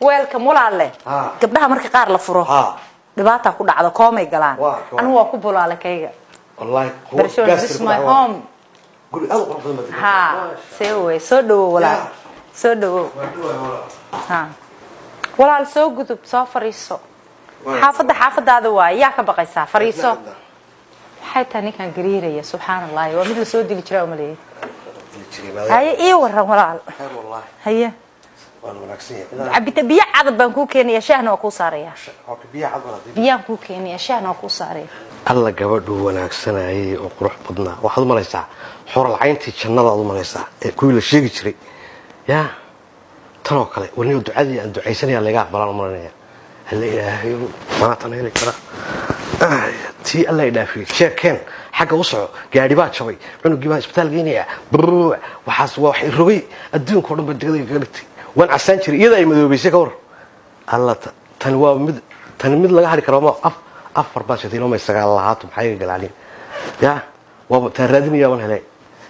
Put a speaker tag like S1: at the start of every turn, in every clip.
S1: weelkan walaalle
S2: Ha.
S1: gabdhaha marka qaar la furo
S2: ha
S1: dhibaataa ku dhacda koomay galaan
S2: Waa, waa.
S1: anigu waa ku bulaale kayga
S2: wallahi kuwa
S1: barasho
S2: gaas
S1: this is
S2: ku
S1: my
S2: dhaca.
S1: home
S2: guri aad u qurux badan baad degan
S1: ha
S2: tahay.
S1: see wey soo dhawow walaal
S2: Yeah.
S1: soo dhawow
S2: Waa dhawahay walaal.
S1: ha walaal soo gudub soo fariiso
S2: Waa.
S1: xaafadda xaafadaada waaye yaa ka baqaysaa fariiso
S2: Cidna,
S1: waxay tahay ninkan gariiraya subxaan allahi waa mid la soo dili jiraa umaleeyay
S2: cidna. Jiray, maadaama-
S1: haye ii waran walaal
S2: Khayr wallahi.
S1: haye
S2: Waa la wanaagsan yahay. Inaan-
S1: cabita biyo cadab baan kuu keenaya shaahna waa kuu saaraya
S2: Waa ka biyaha cad walaal.
S1: biyaan kuu keenaya shaahna waa kuu saaraya
S2: alla gabadhu wanaagsanayay oo qurux badnaa waxaad u malaysaa xoralcayntii jannadaad u malaysaa ee kuwii la sheegi jiray yaa tanoo kale weliba ducadii aan ducaysanaya laga aqbalaan u malanaya alla ilaahay maatan heli kara Ay, tii alla idhaafiyey sheekeen xagga u soco gaadhi baa jabay cunugii baa isbitaal geynaya brr waxaas waa wax rogay adduunka oo dhan ba degdeg kaga dhigtay waan casaan jiray iyada ay madoobaysay ka war alla ta- tani waa mid tani mid laga hari karo ma af afar baan shatay ilaa sagaal lahaato maxay iga galaalin ya waaba taan raadinaya waan helay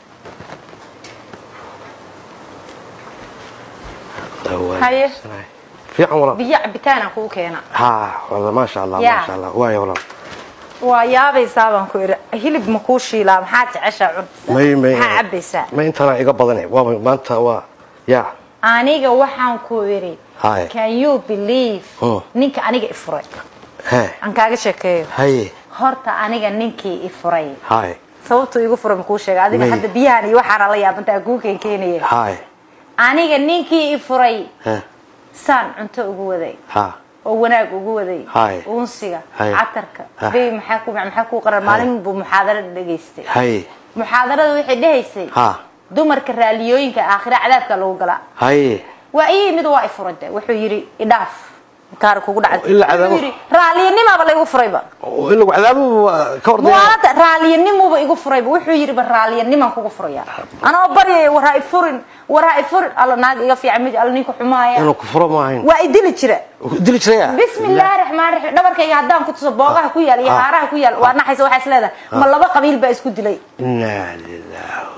S1: Haye.
S2: fiican walaal
S1: biyo cabitaan aan kuu keena
S2: ha wala maasha allah
S1: Ya.
S2: maasha allah waaya walaal
S1: waa yaabaysaa baan ku idhi hilib ma kuu shiilaa maxaa jeceshaa cunaysaa
S2: may may
S1: maxaa cabaysaa
S2: may intaana iga badane waaba maanta waa ya
S1: aniga waxaan ku idhi
S2: Haye.
S1: can you believe
S2: Hmm.
S1: ninka aniga ifuray
S2: he
S1: aan kaaga sheekeeyo
S2: haye
S1: horta aniga ninkii ifuray
S2: haye
S1: sababtuu igu furay makuu sheega adiga
S2: May.
S1: hadda biyahan iyo waxaana la yaabanta aan kuu keenkeenaya
S2: haye
S1: aniga ninkii ifuray
S2: he
S1: saan cunto ugu waday
S2: ha
S1: oo wanaag ugu waday
S2: Haye.
S1: uunsiga
S2: Haye.
S1: catarka
S2: Ha.
S1: bey maxaa ku maxaa ku qaran maalin buu muxaadarada dhageystay
S2: haye
S1: muxaadarada waxay dhahaysay
S2: ha
S1: dumarka raaliyooyinka aakhira cadaabka lagu galaa
S2: haye
S1: waa ii yimid waa ifurade wuxuu yidhi idhaaf kaar kugu dhacay
S2: Ilaa cadaabo-
S1: Wuxuu yidhi, raaliyanimaaba laygu furayba
S2: in lagu cadaabo waa ka ordaya
S1: muwaadada raaliyanimuba igu furayba wuxuu yidhi ba raaliyanimaan kugu furaya anoo baryaya war ha ifurin war ha ifurin alla naag iga fiican mid alla ninka xumaaya
S2: inuu ku furo ma ahayn
S1: waa idili jira
S2: dili jiraya
S1: bismi illaahi raxmaan raxiim dhabarkayga haddaan ku tuso boogaha ku yaal iyo
S2: Ah.
S1: haaraha ku yaal waa naxaysa waxaa is leedahay ma laba qabiil baa isku dilay
S2: inaa lillahi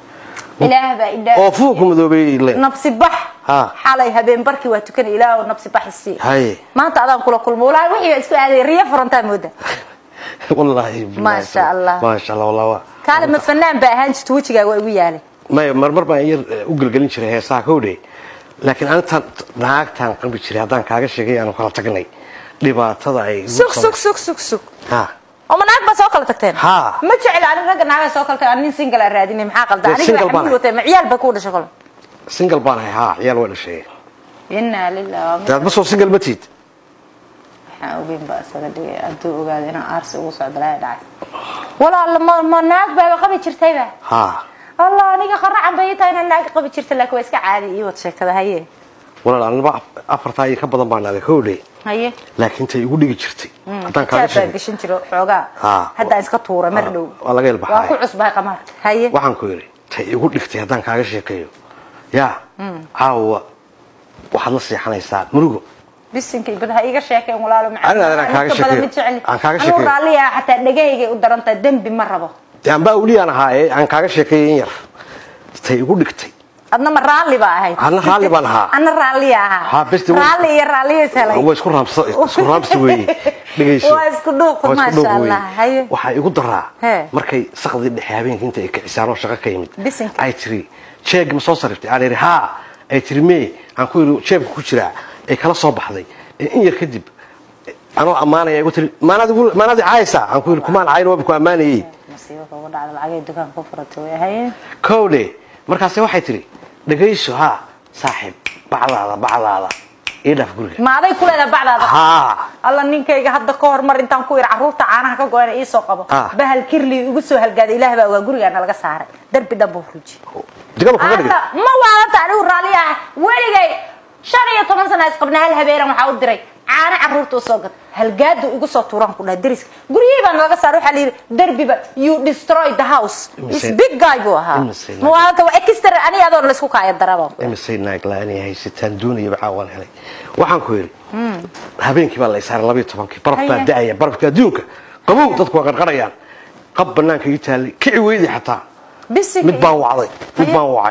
S1: ilaah baa idhaa
S2: oo fuuku madoobay le
S1: nabsi bax
S2: Ha.
S1: xalay habeen barkii waa tukanay ilaah nabsi bax isii
S2: haye
S1: maanta adaan kula kulmo walaahi wixii baa isku aaday riyo furantaa mooda
S2: wallahi billahi.
S1: Maasha Allah.
S2: maasha allah wallahi waa
S1: kaale ma fanaan baa ahaan jirta wejigaaga waa igu yaalay
S2: may marmar baan yar eh, u gelgelin jiray heesaha kowdhe laakiin anitaan naagtaan qabi jiray haddaan kaaga sheegay aanu kala tagnay dhibaatada ay igu
S1: sug
S2: soo-
S1: sug sug sug sug
S2: ha
S1: oo ma naag baa soo kala tagteen
S2: Ha.
S1: ma jecel ani ragga naagaa soo kala tageen ani nin single aan raadinay maxaa qalda
S2: Dee
S1: aniga
S2: single
S1: waa
S2: baan
S1: xamil watay ma ciyaal baa ku dhashay kole
S2: single baan ahay ha ciyaal waa dhashay
S1: inaa lillahi
S2: dee adma soo single ma tiid
S1: waxaan ogeyn baa isaga dhigay hadduu ogaado inaan aarsi ugu socdo laaya dhacay walaal ma ma naag baaba qabi jirtayba
S2: ha
S1: allah aniga qaracan bay tahay inaan naag qabi jirta laakiin waa iska caadi ii wad sheekada haye
S2: walaal anaba afartaa iyo ka badan baan naaday kowdhe
S1: haye
S2: laakiin tay igu dhigi jirtay haddaan kaaga
S1: xijaab baan
S2: sheegay
S1: gashan jiro xoogaa
S2: Ha.
S1: haddaan iska tuura mar dhow
S2: waa laga
S1: waa
S2: ilbaxay
S1: ku cusbahay qamaarka haye
S2: waxaan ku yidhi tay igu dhigtay haddaan kaaga sheekeeyo yaa caawa waxaad la seexanaysaa murugo
S1: bisinka ibada ha iga sheekeen walaalo
S2: Aniga adaan kaaga sheekeeyo. Aan kaaga sheekeeyo.
S1: raaliya xataa dhagahaygay u darantahay dembi ma rabo
S2: dee anbaa uliyaan ahaa ee aan kaaga sheekeeyay in yar tay igu dhigtay
S1: adna ma raalli baa ahayd
S2: Adna raalli baan ahaa.
S1: adna raalliya ahaa
S2: Ha, besti way-
S1: raalli iyo raalliya salay
S2: waa isku raamsa isku raamsi weeye dhegayso
S1: Waa isku dhuuq,
S2: Waa isku
S1: maasha
S2: dhuuq weeye.
S1: Allah, haye.
S2: waxaa igu daraa
S1: Hee.
S2: markay sakdii dhexe habeenkii inta ay kicisaan oo shaqo ka yimid
S1: Bisinka.
S2: ay tiri jeeg ma soo sariftay aan idhi haa ay tiri mee aan ku yidhi jeebka ku jiraa ay kala soo baxday ee in yar kadib anoo ammaanaya igu tiri maanaad igu maanaad caaysaa aan ku yidhi kumaan caayin waaba ku ammaanayey
S1: masiibo kugu dhacda lacagay dukaan ku furatay way haye
S2: kowdhe markaase waxay tiri dhegayso haa saaxiib bacdaada bacdaada ii dhaaf guriga
S1: ma aday ku leedahay bacdaada
S2: haa
S1: alla ninkayga hadda ka hor mar intaan ku yidhi carruurta caanaha ka go-ana ii soo qabo
S2: Ah.
S1: bahal kirli igu soo halgaaday ilaah baa ogaa gurigaana laga saaray darbi dhan buu ruji
S2: digaba kaga dhigay
S1: alla ma waalanta anigu raalli ah weligay shan iyo toban sana isqabna hal habeenan waxaa u diray caano carruurta u soo gad halgaadu igu soo tuuraan ku dhaha deriska guryihii baan laga saaray waxaa la yidhi derbiba you destroy the house is
S2: Imise-
S1: big guy buu ahaa
S2: Imise-
S1: ma waalanta waa extra ani adoon laysku kaaya darabaan ku
S2: imisay naag la-aan ay haysataan doonaya waxaa waan helay waxaan ku yidhi habeenkii baa la isaaray labayo tobankii baraf baa
S1: Haye.
S2: da-aya barafka adduunka qabow dadku waa qarqarayaan qab banaanka ii taallay kici weydii xataa
S1: bisinka
S2: mid baan wacday mid
S1: Haye.
S2: baan wacay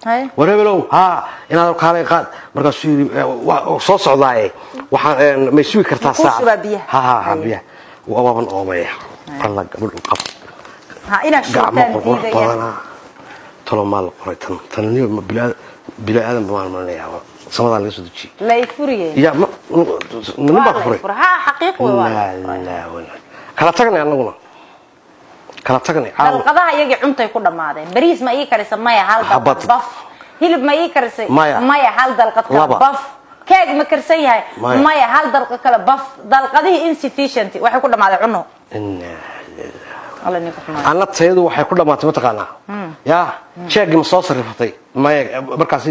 S1: Haye.
S2: war hebelow haa inaad kaalay qaad markaasuu yidhi "Eh, waa- soo socdaaye waxaan may sugi kartaa
S1: Kuu
S2: saacad
S1: shubaa biyaha.
S2: ha ha ha
S1: Haye.
S2: biyaha waaban oomaya alla gabadhu qab
S1: ha inaad
S2: gacmo
S1: shubtaan
S2: qurux
S1: diidaya
S2: badanaa talo maa la qoray tan tanniyo bila aadan baan malinayaa samadaa laga soo dejiyey
S1: lay furiye
S2: ya ma nin baa ka furay
S1: ha xaqiiq wey waa la furay.
S2: La, la, wala. kala tagnay annaguna kala tagnay caawa
S1: dalqadaha iyagii cuntay ku dhammaadeen bariis ma ii karisa maya hal
S2: Habad.
S1: dalqad baf hilib ma ii karisay
S2: Maya.
S1: maya hal dalqad kale
S2: Laba.
S1: baf keeg ma karsan yahay
S2: Maya.
S1: maya hal dalqad kale baf dalqadihii insufficient waxay ku dhammaadeen cuno
S2: Inna-
S1: alla ninka xumaay
S2: anna tayadu waxay ku dhammaatay mataqaanaa ya jeegii ma soo sarifatay maya markaasi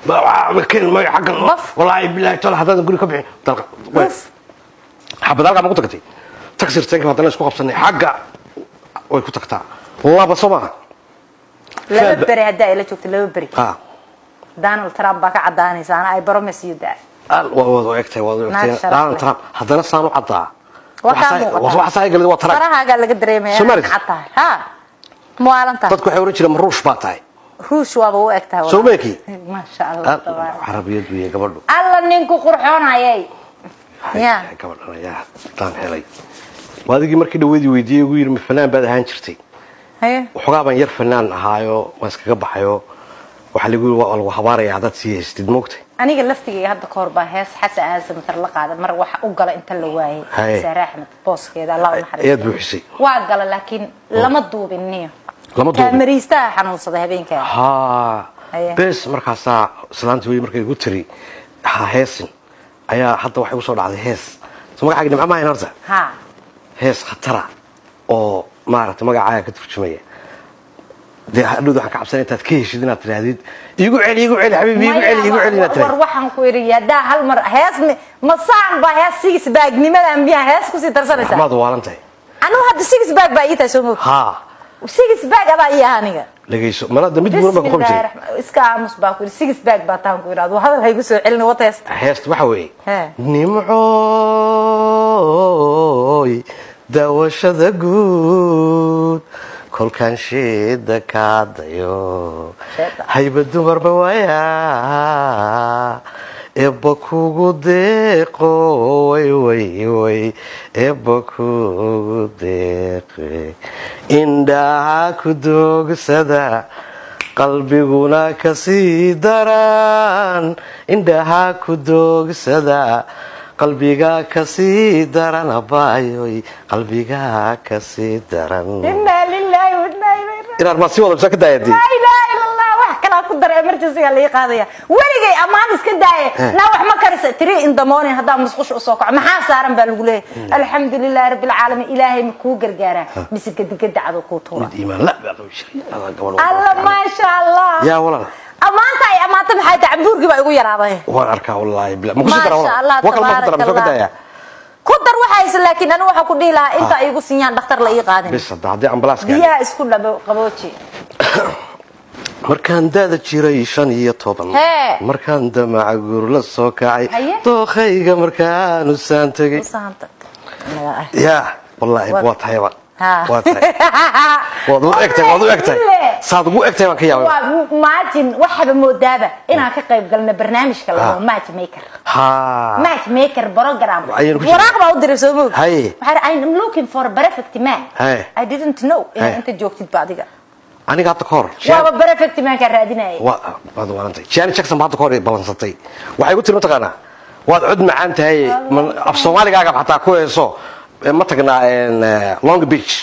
S2: ken maya xaggan
S1: Baf.
S2: walaahi bilaahi tola haddaadan guri ka bixin dalqa
S1: Baf.
S2: xabad halkaa ma ku tagtay tagsir tanka haddana isku qabsanay xagga way ku tagtaa laba soo maaha
S1: laba
S2: Fed-
S1: beri haddaa ila joogto laba beri
S2: ah
S1: donald trump baa ka cadaanaysa ana ay promise you that
S2: al- waa waad u egtahay waad u
S1: Naag
S2: egtahay
S1: sharaf
S2: Donald
S1: leh.
S2: Trump haddana saan u caddaa
S1: waa kaa muuqataa
S2: waxaa ay galid waa tarag
S1: farahaagaa laga dareemaya
S2: Somalis.
S1: cad tahay ha muwaalan tahay
S2: dadku waxay oran jireen ma ruush baa tahay
S1: ruush waaba u eg tahay
S2: Soo meeki?
S1: maasha allah
S2: Al-
S1: tabaaraka
S2: carabiyad weeye gabadhu
S1: alla ninku qurxoonayay Ya.
S2: gabadhan ayaa daan helay waadigii markii dhaweydii weydiiyey ugu yidhi ma fanaan baad ahaan jirtay
S1: haye
S2: waxoogaa baan yar fanaan ahaayo waan iskaga baxayo waxaa lagu yidhi waa lagu habaaraya haddaad sii haystid moogtay
S1: aniga laftigayga hadda kahor baa hees xasan aadan matar la qaada mar waxa u gala inta la waayay
S2: Haye.
S1: saare axmed booskeeda allah u
S2: ayaad
S1: naxariisto
S2: buuxisay
S1: waa gala laakiin lama duubin niyo
S2: Lama duubin?
S1: kaamariistaha xanuunsaday habeenkaa
S2: haa
S1: Haye.
S2: bes markaasaa islaantii wey markay igu tiri ha heesin ayaa hadda waxay usoo dhacday hees so magacaaga nimco maahayn horta
S1: ha
S2: hees khatara oo maaragtay magacaaga ka turjumaya dee hadhowd waxaan ka cabsanay intaad ka heshid inaad tidhaahdid iigu celi iigu celi xabiibi iigu celi iigu celi inaad
S1: war
S2: tidhahdid
S1: waxaan ku idhi haddaa hal mar hees mi- masaan baa hees six bag nimadan biyaa hees kusii darsanaysaa
S2: maad waalan tahay
S1: anigu hadda six bag baa ii tahay soo moog
S2: haa
S1: six bag adaa ii ah aniga
S2: dhegayso malada mid buuran baa ku qabi
S1: bismillahi
S2: jiray
S1: raxmaan iska aamus baa ku yidhi six bag baa taan ku idhahdo hadal haygu soo celin wata heesta
S2: heesta waxa weeye
S1: Hee.
S2: nimcooy daawashada guud kolkaan sheeda kaadayo
S1: Sheeda.
S2: hayba dumarba waaya eebba kugu deeqo way way way eebba kugu deeqe indhaha ku doogsada qalbiguna kasii daran indhaha ku doogsada qalbiga kasii daran abaayoy qalbiga kasii daran
S1: inaa lilahi wa inaa ilayhi raajicuun.
S2: inaad maa sii wada bisa ka daayadii
S1: laa ilaaha ila allah wax kalaa ku dara emergencyga la ii qaadaya weligay ammaan iska daaye naa wax ma karisa tiri in the morning haddaa musqusha usoo kaco maxaa saaran baa lagu leeyahay alxamdu lilahi rabbi alcaalamiin ilaahay ma kuu gargaaraa mise gedigeda cadoo kuu tuura
S2: mid iimaan la baa qabi jiray Alla gabadh waa
S1: alla
S2: barakaale.
S1: maasha allah
S2: yaa walaal
S1: ammaanta ay ammaanta maxay tahay cambuurgii baa igu yaraaday
S2: waan arkaa wallaahi bila ma kusii dara
S1: maasha allah
S2: walaal waa kale ma ku dara ma soo ka
S1: tabaaraka
S2: daaya
S1: allah ku dar waxayse laakiin anigu waxaa ku dhihi lahaa inta ay igu siiyaan dhakhtar la ii qaadin
S2: bis hadda haddii ambalaas gaadhay
S1: biyaha isku dhabo qabooji
S2: markaan daada jiray shan iyo toban
S1: Hee.
S2: markaan damaca guur la soo kacay
S1: Haye.
S2: dookhayga markaanu saan tegay
S1: Usahanta.
S2: yaa wallaahi
S1: Waa-
S2: waa tahayba
S1: Ha.
S2: waa tahay waad u egtahay waad u egtahay saad ugu egtahay baan ka yaabay
S1: waa maajin waxaba moodaaba inaan ka qayb galno barnaamijka la dhaho match maker
S2: ha
S1: match maker program
S2: Ayaan ku jiraa.
S1: waraaq baa u diray soo moog
S2: Haye.
S1: waxaa I'm looking for a perfect man
S2: Haye.
S1: I didn't know
S2: Haye.
S1: inaa inta joogtid ba adiga
S2: aniga hadda ka hor
S1: waaba perfect man kaa raadinayay
S2: waa waad waarantay jaani jackson baa hadda ka hor i ballansatay waxay ku tiri mataqaanaa waad cod macaan tahay ma- af soomaaligaaga xataa ku heeso Eh, ma tagnaa en, eh, long beach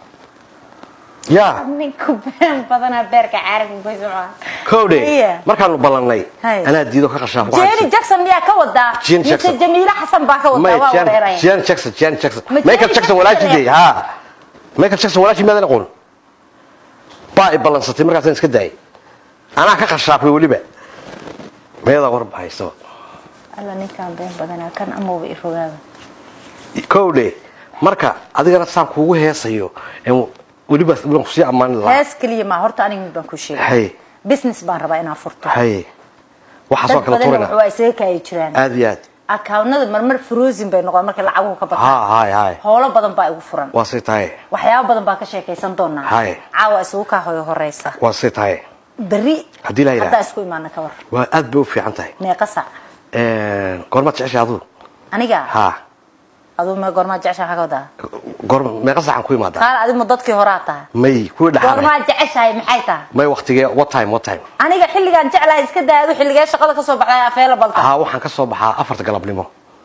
S2: ya
S1: ninku been badanaa beerka caaragga ku socdaa
S2: kowdhe
S1: Iya.
S2: markaanu ballannay
S1: Haye.
S2: anaa diido ka qashaaf
S1: Jenny Jackson miyaa ka wadaa
S2: Jenny
S1: mise
S2: Jackson.
S1: Jamiila Xasan baa ka wadaa waa wareeraya
S2: jan jackson jan jackson
S1: Ma
S2: michael
S1: Janet
S2: jackson
S1: Jackson
S2: walaashidey
S1: eh?
S2: ha michael jackson walaashii maadan aqoon baa i ballansatay markaasaan iska daayay anaa ka qashaafay weliba meedaa warba haysaba
S1: alla ninkaan been badanaa kan amaba i rogaaba
S2: kowdhe marka adigana saan kuugu heesayo en weliba waan kusii ammaani lahaa
S1: hees keliya ma horta aniga mid baan ku sheegay
S2: haye
S1: business baan rabaa inaan furto
S2: haye waxaas waa
S1: dad
S2: kala
S1: badan
S2: turina
S1: waa isaga kaayi jiraan
S2: aad iyo aad
S1: akawnada marmar frozen bay noqon markay lacaguhu ka bataan
S2: ha haye haye
S1: howlo badan baa igu furan
S2: waa sii tahay
S1: waxyaabo badan baa ka sheekaysan doonaa
S2: Haye.
S1: caawa isugu kaa hoyo horeysa
S2: waa sii tahay
S1: beri
S2: Haddii la yidhaahdo.
S1: haddaa isku imaana ka war
S2: waa aad bay u fiican tahay
S1: meeqa sac
S2: goormaad jeceshay aduu
S1: aniga
S2: ha
S1: aduu me goormaa jeceshaa maxaa ka wadaa
S2: goorma meeqa sacan ku imaadaa
S1: qaar adimu dadkii horaa tahay
S2: may kuwii dhaxaanay
S1: goormaa jeceshahay maxay tahay
S2: may waktigee what time what time
S1: aniga xilligaan jeclahay iska daado xilligee shaqada kasoo baxday available tahay
S2: ha waxaan ka soo baxaa afarta galabnimo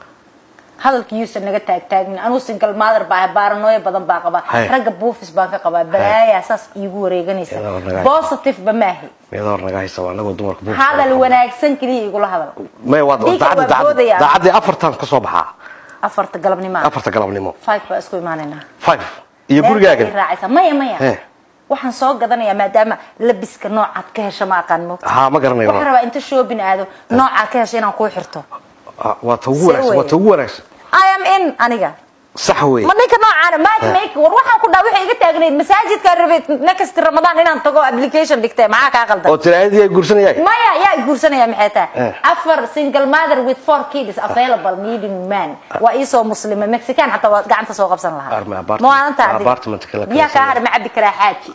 S1: hadalka yuusan naga taagtaagin anuu single mother baa baaranooyo badan baa qabaa
S2: Hay.
S1: ragga buufis baan ka qabaa balaayaa saas iigu wareeganaysa
S2: Iyadoo naga-
S1: positive ba maahi
S2: miyada hor naga haysa waa anagoo dumarka buufis
S1: hadal wanaagsan keliya igula hadal
S2: may waa
S1: Dhiigga
S2: daacaddi
S1: waa
S2: daacaddi
S1: boodaya.
S2: daacaddi afartan ka soo baxaa
S1: afarta galabnimo
S2: afarta galabnimo
S1: five baa isku imaanaynaa
S2: five iyo
S1: Meel
S2: gurigaagan
S1: bay raacaysaa maya maya
S2: Eh.
S1: waxaan soo gadanayaa maadaama labiska noocaad ka hesha ma aqaan mo
S2: ha ma garanayo
S1: waxaan rabaa inta shopping aado noocaad ka hesha inaan kuu xirto
S2: Ah, waa ta ugu
S1: See
S2: wanaagsan waa
S1: way.
S2: ta ugu wanaagsan
S1: i am in aniga
S2: sax wey
S1: ma ninka noocaana matchmake war waxaan ku dhaa waxay iga taagnayd masaajidka rabay next ramadaan inaan tago application dhigtay maxaa kaa qaldan
S2: oo tiraadii ay guursanayay
S1: maya yaa i guursanaya maxay tahay
S2: Eh.
S1: afar single mother with four kids available needing man waa iisoo muslima mexican xataa waa gacanta soo qabsan lahaa
S2: Arme apartment-
S1: maalinta adiga.
S2: apartment kala
S1: biyaa kaa
S2: kala
S1: hadha ma cabi karaa xaaji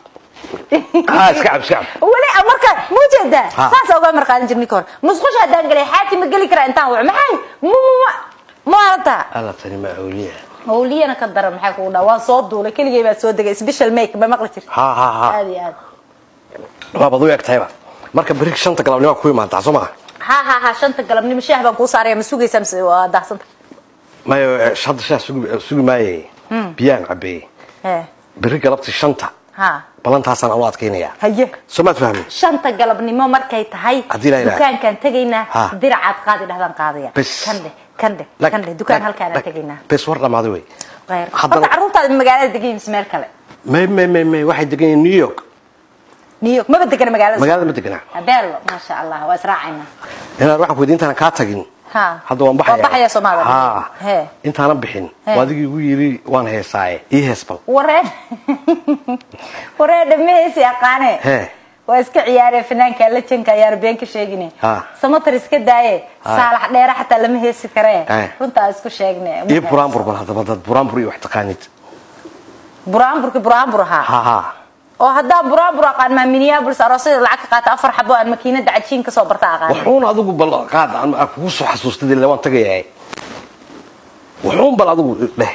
S2: ha iska cab iska cab
S1: weli marka ma jeedaa
S2: Ha.
S1: saasa uga marqaadan jirni ka hor musqusha haddaan galay xaaji ma geli karaa intaan waco maxay mma maalinta
S2: alla tani ma awliya
S1: hawliyana ka daran maxay kugu dhaa waan soo duulay keligay baa soo degay special make ba maqli jirta
S2: ha ha ha
S1: aad iyo aad
S2: waabad u eg tahayba marka beri shanta galabnimo ku imaadaa soo maha
S1: ha ha ha shanta galabnimo shaah baan kuu saaraya ma sugaysaa mise waa daahsanta
S2: mayo eh, shanta shaah sugi sugi maaye biyaan cabeeye
S1: he
S2: beri galabtii shanta
S1: ha
S2: balantaasaan anu adkaynayaa
S1: haye
S2: soo maad fahmi
S1: shanta galabnimo markay tahay
S2: Haddii la yidhaahdo.
S1: dukaankaan tegaynaa
S2: Ha.
S1: diracaad qaadi dhahdaan qaadaya
S2: Bes.
S1: kandhe kandhe
S2: Lag-
S1: kandhe dukaan
S2: lag-
S1: halkaanaan
S2: lag-
S1: tegaynaa
S2: bes war dhamaaday wey
S1: Khayr.
S2: Haddana-
S1: horta carruurtaada magaalada degan mise meel kale
S2: may may may may waxay degan yihiin new york
S1: new york maba degana magaalada
S2: magaalada ma deganaa
S1: abeelo maasha allah waa israacaynaa
S2: inaan waxaan ku weydiin intaan kaa tagin
S1: ha
S2: hadda waan baxaya
S1: waa baxaya soomaalia
S2: ha
S1: he
S2: intaanan bixin
S1: He.
S2: waa adigii igu yiri waan heesaaye ii hees bal
S1: waree waree dhammaheesi aqaane
S2: He.
S1: waa iska ciyaaree fanaanka lajanka ayaana been ka sheegine
S2: Ha.
S1: samatar iska daaye
S2: Ha.
S1: saalax dheere xataa lama heesi karee
S2: He.
S1: runtaa isku sheegne
S2: ii buraanbur bal haddaba dad buraanbur iyo wax taqaanid
S1: buraanburki buraanbur ahaa
S2: ha ha
S1: oo haddaan buraanbur aqaan maa minneapolis aroosyada lacag ka qaata afar xabo aan makiinada cajiin kasoo barta aqaan
S2: wuxuun adigu bal qaad aan aan kugu soo xasuustay ilaa waan tagayaa wuxuun bal adigu dheh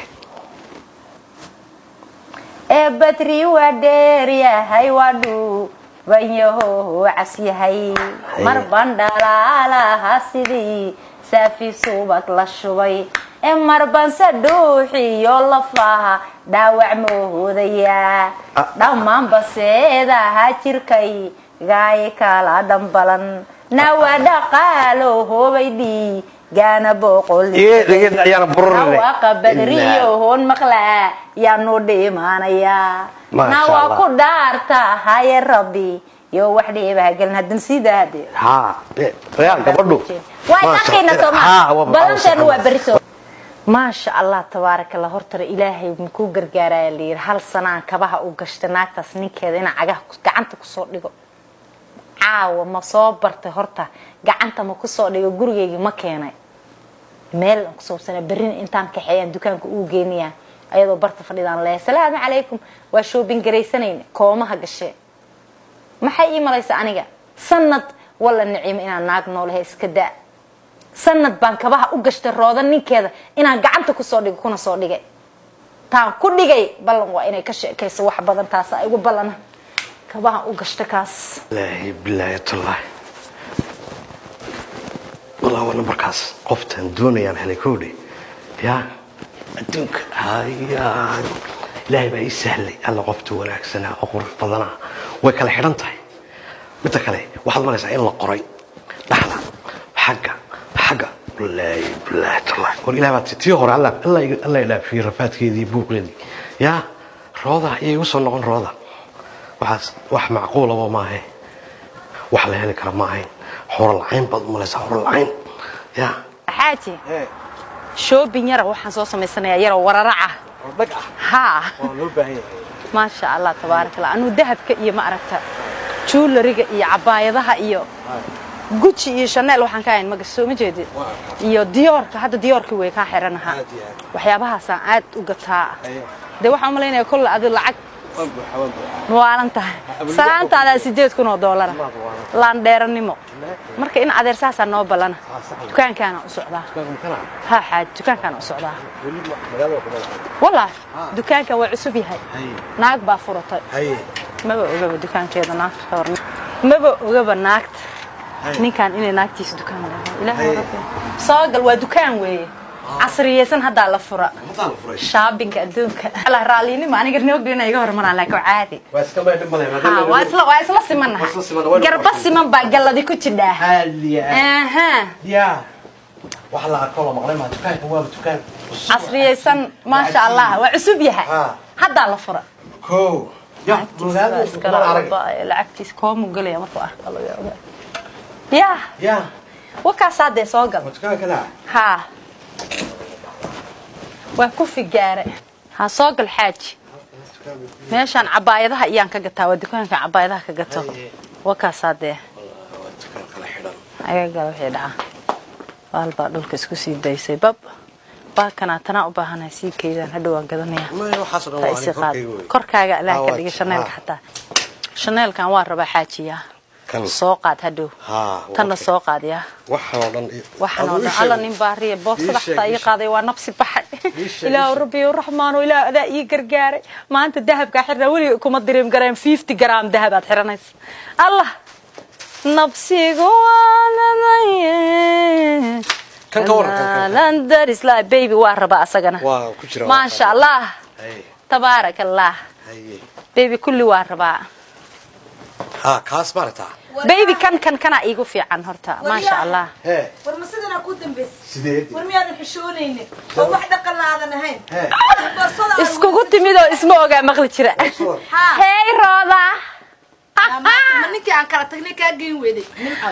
S1: ee badri waa dheer yahay waa dhuuban yaho cas yahay mar ban dhalaalaha sidii saafi subag la shubay ee mar banse dhuuxiyo lafaha dhaawac moohoodaya
S2: Ah.
S1: dhammaan baseedaha jirkay gaay kala dhambalan nawa dhaqaalo hoobay dhiigaana boqol
S2: Iga- iga- ayaana bururine.
S1: Nawaqa badriyo hoon maqlaa yaanu dhimanaya
S2: Masha
S1: nawa
S2: Allah.
S1: ku dhaarta haye rabbi yo wax dhiibaha gelin hadan sidaa hade
S2: ha eh, real gabadhu
S1: waa
S2: Masha-
S1: isarkayna
S2: Ha,
S1: sooma
S2: waa-
S1: balanteenu waa beriso maasha allah tabaaraka allah hortara ilaahay makuu gargaaraya layiri hal sanaan kabaha u gashta naagtaas ninkeeda inaa cagaha ku- gacanta kusoo dhigo caawa ma soo bartay horta gacanta ma kusoo dhigo gurigeygii ma keenay meel aan kusoobsana berrina intaan kaxeeyaan dukaanka uu geenayaa ayadoo barta fadhidaan leeyahay salaamu calaykum waa shoobin garaysanayna koomaha gashee maxay ii malaysa aniga sanad walla nicimo inaan naag noolahay iska daa sanad baan kabaha u gashtay rooda ninkeeda inaan gacanta kusoo dhigo kuna soo dhigay taan ku dhigay ballan waa inay ka sheekayso wax badan taasa igu ballana kabaha u gashta kaas
S2: ilaahi bilaahi tallahi wallah waa nambarkaas qoftaan doonayaan helay kowdhe ya adduunka haya ilaahay baa ii sahlay alla qofta wanaagsanaa oo qurux badanaa way kala xidhan tahay midda kale waxaad malaysaa in la qoray dhaxda xagga xagga wallaahi bilaahi tallahi war ilaah baa tii hore alla alla iga- alla idhaafiyey rafaadkeedii iyo buuqeedii yaa rooda ayay igu soo noqon rooda waxaas wax macquulaba maahe wax la heli kara maahayn horo lacayn baad u malaysaa horo lacayn ya
S1: xaaji shoobin yara waxaan soo samaysanayaa yaroo wararaca
S2: dhag ah
S1: haa
S2: waa loo baahan yahay
S1: maasha allah tabaaraka allah anuu dahabka iyo ma aragta juulariga iyo cabaayadaha iyo guji iyo chanel waxaan ka hayn magas soo ma jeedid iyo diyoorka hadda diyoorka way kaa xiranaha
S2: Aad iyo aad.
S1: waxyaabahaasaan aad u gataa
S2: Ayo.
S1: dee waxaan umalaynaya kolle adi lacag muwaalan tahay salaantaadaa sideed kun oo doolara laandheeranimo marka in adeer saasaa noo ballana dukaankaana u socdaa ha xaaj dukaankaana u socdaa wallaahi dukaankan waa cusub yahay naag baa furatay maba ogaba dukaankeeda naagta ka hor maba ogaba naagta ninkan inay naagtiisa dukaan leedahay ilaahay rabbi soo gal waa dukaan weeye casriyeysan haddaa la fura shaabinka adduunka allah raallinimo aniga noogdina iga hormaraan laakiin waa caadi Ha, waa isla waa isla simanaha
S2: Waa isla siman, waa
S1: garba
S2: isla
S1: siman baa galladi ku jidhaa aha casriyeysan maasha allah waa cusub yahay
S2: Ha.
S1: haddaa la fura Lacagtiisa iskala walba, lacagtiisa koomu gelaya markuu arko laga ogaa ya wakaasaa dee soo gal haa waa ku figaare ha soo gal xaaji meeshaan cabaayadaha iyaan ka gataa waa dukaanka cabaayadaha ka gato wakaasaa dee ayaga wixii dhaca baalbaa dhulka isku sii daysay bab baakanaa tanaa u baahanahay sii keydaan hadhow waan gadanaya taa isi qaad korkaaga ilaah ka dhiga shaneelka xataa shaneelkan waa rabaa xaajiyaa
S2: Kan.
S1: soo qaad hadhow
S2: Haa,
S1: tanna
S2: okay.
S1: soo qaadiyaa
S2: waxaan oo dhan
S1: waxaan oo dhan alla nin baariya boorsada
S2: Ii sheeg,
S1: xataa
S2: ii
S1: ii
S2: sheeg.
S1: qaaday waa nabsi baxay
S2: Ii sheeg,
S1: ilaahu
S2: ii sheeg.
S1: rabbiyo raxmaano ilaah adaa ii gargaaray maanta dahabkaa xirnaa weliga kuma direem gareen fifty gram dahabaad xiranaysa allah nabsigu waanadaye
S2: Kan ka waran, kan, kan, kan.
S1: landarisla baby waa raba asagana
S2: Waa ku jira, waa
S1: maasha
S2: qaadi.
S1: allah tabaarak allah baby kulli waa rabaa
S2: ha kaas maaragtaa
S1: baby kan kan kana iigu fiican horta maasha allah
S2: hee
S3: war ma sidanaa ku dambaysa
S2: sideed
S3: war miyaadan xishoonaynin oo wax dhaqan aadan ahayn
S2: hee
S3: boorsada aan
S1: iskugu timid oo isma ogaa maqli jira
S3: Haa.
S1: hey rooda
S3: wada- ma ninkii aan kala tagnay kaa geyn weeday nimcow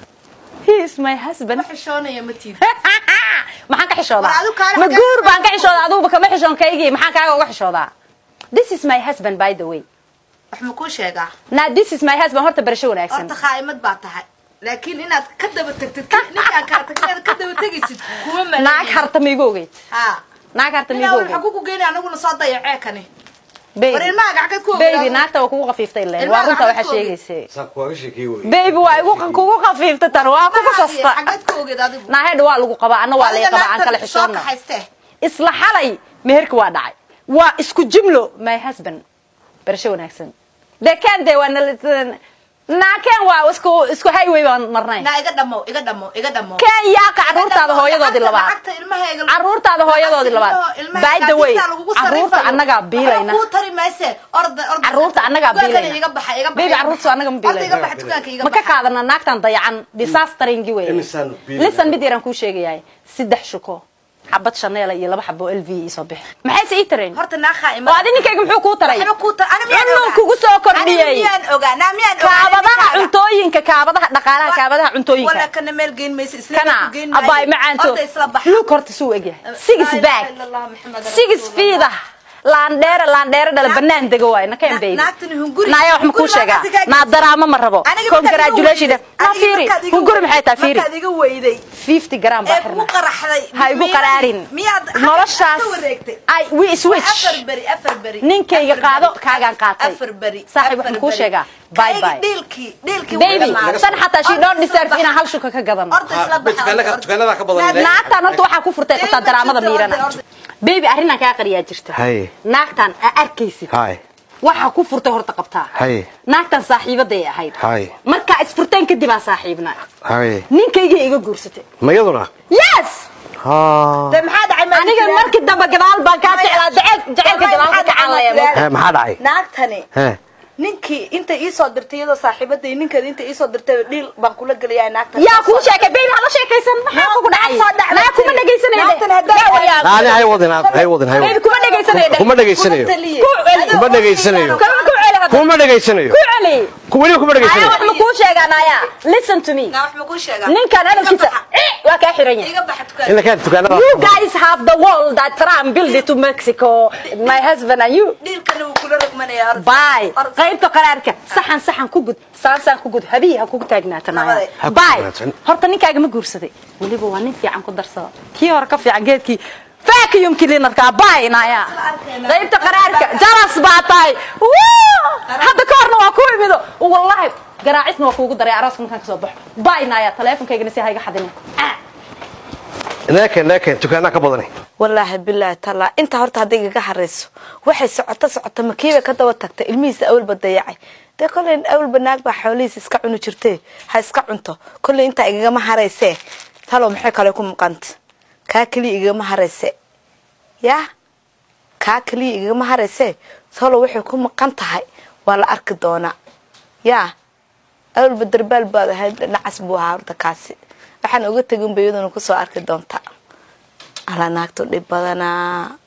S1: he is my husband
S3: ma xishoonaya ma tiid
S1: maxaan ka xishoodaa
S3: War adigu kaale
S1: ma
S3: xagee-
S1: guur baan ka xishoodaa aduguba kama xishoon kaygii maxaan kaaga uga xishoodaa this is my husband by the way
S3: wax ma kuu sheegaa
S1: now this is my husband horta barasho wanaagsan
S3: horta khaa'imad baa tahay laakiin inaad ka daba tagtid ninkii aan kala tagnay inaad ka daba tegaysid kuma
S1: naag
S3: malayn
S1: harta ma igu ogeyd
S3: haa
S1: naag harta ma
S3: ninaa
S1: igu
S3: waxaa
S1: ogeyd
S3: kugu geynaya anaguna soo dayacee kani war
S1: baby
S3: ilmaha gacagad ku
S1: baby naagta waa kugu khafiiftay leen waa
S3: Ilmaha
S1: runta waxaa
S3: gacanta ku ogeyd.
S1: sheegaysay
S2: saan kuwaaga sheekey wey
S1: baby waa igu kugu khafiiftay tan waa kugu sasta
S3: xagad ku ogeed adigu
S1: naahedha waa lagu qabaa anna waa laga qabaa aan kala
S3: soo
S1: xishoonna
S3: kaxaystee
S1: isla xalay meherka waa dhacay waa isku jumlo my husband barasho wanaagsan dekaan dee waa nal- naakeen waa isku isku highway baan marnay
S3: naa iga dhamo iga dhamo iga dhamo
S1: keen yaaka caruurtaada hooyadoodii labaad
S3: lacagta ilmahayga
S1: caruurtaada hooyadoodii labaad by the way caruurta annagaa biilayna
S3: kuu tari mayse orda orda
S1: caruurta annagaa
S3: Dukaankana
S1: biilayna
S3: iga baxa iga baxa
S1: baby caruurta annaga ma
S3: orda iga
S1: biilayna
S3: baxa dukaanka iga
S1: ma ka
S3: baxa
S1: qaadana naagtan dayacan disasteringi wey
S2: Imisaan biilayna.
S1: lisan mid yaraan kuu sheegayahay saddex shuko xabad shaneela iyo laba xabo lv isoo bixi maxayse ii tareen
S3: horta naa khaa'ima
S1: oo adi ninkayga muxuu kuu taray
S3: waxba kuu tar ani miyaan
S1: Cunuu
S3: ogaa
S1: kugu soo
S3: Ani
S1: kordhiyey
S3: miyaan ogaa naa miyaan ogaa
S1: kaabadaha cuntooyinka kaabadaha dhaqaalaha kaabadaha
S3: wala
S1: cuntooyinka
S3: kana meel geyn mayse isla
S1: kana
S3: ku geyn maayo.
S1: abaay macaanto
S3: Orda isla baxa
S1: luuk horta suu egyahay six
S3: La
S1: bag
S3: ilaha illallah, Muhammad
S1: six
S3: Rasulullah.
S1: feet ah laandheere laandheere dhala banaan dego waay nakeen
S3: Na-
S1: baby
S3: naagtani hunguri-
S1: naaya wax ma kuu
S3: hunguri
S1: sheegaa
S3: markaad iga-
S1: naa daraamo ma rabo
S3: Aniga markaad iga
S1: congratulation
S3: weyday-
S1: na
S3: aniga
S1: fiiri
S3: markaad iga
S1: hunguri
S3: weyday-
S1: maxay tahay fiiri
S3: markaad iga weyday
S1: 50 gram baa
S3: ee kugu
S1: xirna
S3: qaraxday
S1: ha igu
S3: miyaad-
S1: qaraarin
S3: miyaad
S1: noloshaas
S3: ka wareegtay
S1: ay we switch
S3: afar beri afar beri
S1: Ninkayga
S3: Afar
S1: qaado,
S3: beri.
S1: kaagaan qaatay.
S3: afar beri
S1: Saaxiib,
S3: afar
S1: waxaan kuu
S3: beri.
S1: sheegaa. Bye
S3: Kayga
S1: bye.
S3: dhiilkii dhiilkii
S1: baby
S3: wuu dhamaaday.
S1: tan xataa she
S3: Orda
S1: don't
S3: isla
S1: deserve
S3: baxa.
S1: inaan hal shuka ka gadano
S3: Orda isla
S2: Ha,
S3: baxa,
S2: dukaanada-
S3: orda.
S2: dukaanada ka badan
S3: Naag-
S2: ilaa-
S1: naagtan horta waxaa ku furtay qabtaa
S3: Orda,
S1: daraamada
S3: orda,
S1: miirana
S3: orda.
S1: baby arrinaan kaa qariyaa jirta
S2: Haye.
S1: naagtan aa arkaysid
S2: Haye.
S1: waxaa ku furtay horta qabtaa
S2: Haye.
S1: naagtan saaxiibaday ahayd
S2: Haye.
S1: markaa isfurteen kadib aan saaxiibna
S2: haye
S1: ninkayga iga guursatay
S2: ma iyaduna
S1: yes
S2: ha
S3: Dee maxaa dhacay ma
S1: aniga
S3: jiraan?
S1: markii dambe gadaal baan kaa jeclaa jecel jecelka
S3: Wallahi
S1: gadaal ka
S3: maxaa
S1: kacaan
S3: dhacay ma
S1: leeyahay
S2: Hee, maxaa dhacay
S3: naagtani
S2: hee
S3: ninkii inta ii soo dirtay iyadoo saaxiibaday ninkeeda inta ii soo dirtay dhiil baan kula gelayaa naagtan
S1: yaa kuu sheekay baby hala sheekaysan maxaa kugu dhacay
S3: soo dhacday.
S1: naa kuma dhegaysanayde
S3: Naagtan hadday-
S1: Yaa waryaa.
S2: laani hay wadin hay wadin hay
S1: baby
S2: wadin
S1: kuma dhegaysanayo
S2: kuma dhegaysanayo
S3: taliye.
S1: ku celi
S2: kuma dhegaysanayo
S1: kuma ku celi hadda
S2: kuma dhegaysanayo
S1: ku celi
S2: ku weli kuma
S1: aya
S2: dhegaysanayo
S1: wax ma kuu sheegaa naaya listen to me
S3: naa wax ma kuu sheegaa
S1: ninkan hadalkiisa
S3: Iga baxa.
S1: eh, waa kaa xiran yahay
S3: iga baxa dukaan
S2: in la keen dukaanada
S1: You guys have the wall that Trump built to Mexico. My husband and you.
S3: dhiilkana wuu kula rogmanayaa orda.
S1: Bye.
S3: Orda.
S1: qaybta qaraarka saxan saxan ku gud saan saan ku gud habihi ha kugu taagnaata
S3: Nabade.
S2: Ha ku
S1: Bye.
S2: taagnaatan.
S1: horta ninkaaga ma guursaday weliba waa nin fiican ku darsada kii hore ka fiican geedkii vacuum cleanerka baynaya qaybta qaraarka jalas baa tahay Wuu! hadda ka horna waa ku imido wallahi garaacisna waa kuugu daray arooska markaan kasoo baxo baynaya taleefonkaygana si hayga xadinin
S2: neeken neeken dukaanaa ka badani
S4: wallaahi bilaahi tallaa intaa horta hadday igaga harayso waxay socoto socoto makiiba ka daba tagta ilmihiisa awalba dayacay dee kolley awalba naag baa xoolihiisa iska cuni jirtee ha iska cunto kolley intaa igagama haraysee talow maxay kale ku muuqanta kaa keliya igagama harayse yaa kaa keliya igagama haraysee talow waxay ku maqan tahay waa la arki doonaa yaa awalba darbaal baad ahayd nacas buu ahaa horta kaasi waxaan uga tegin ba iyaduna kusoo arki doontaa ala naagtu dhib badanaa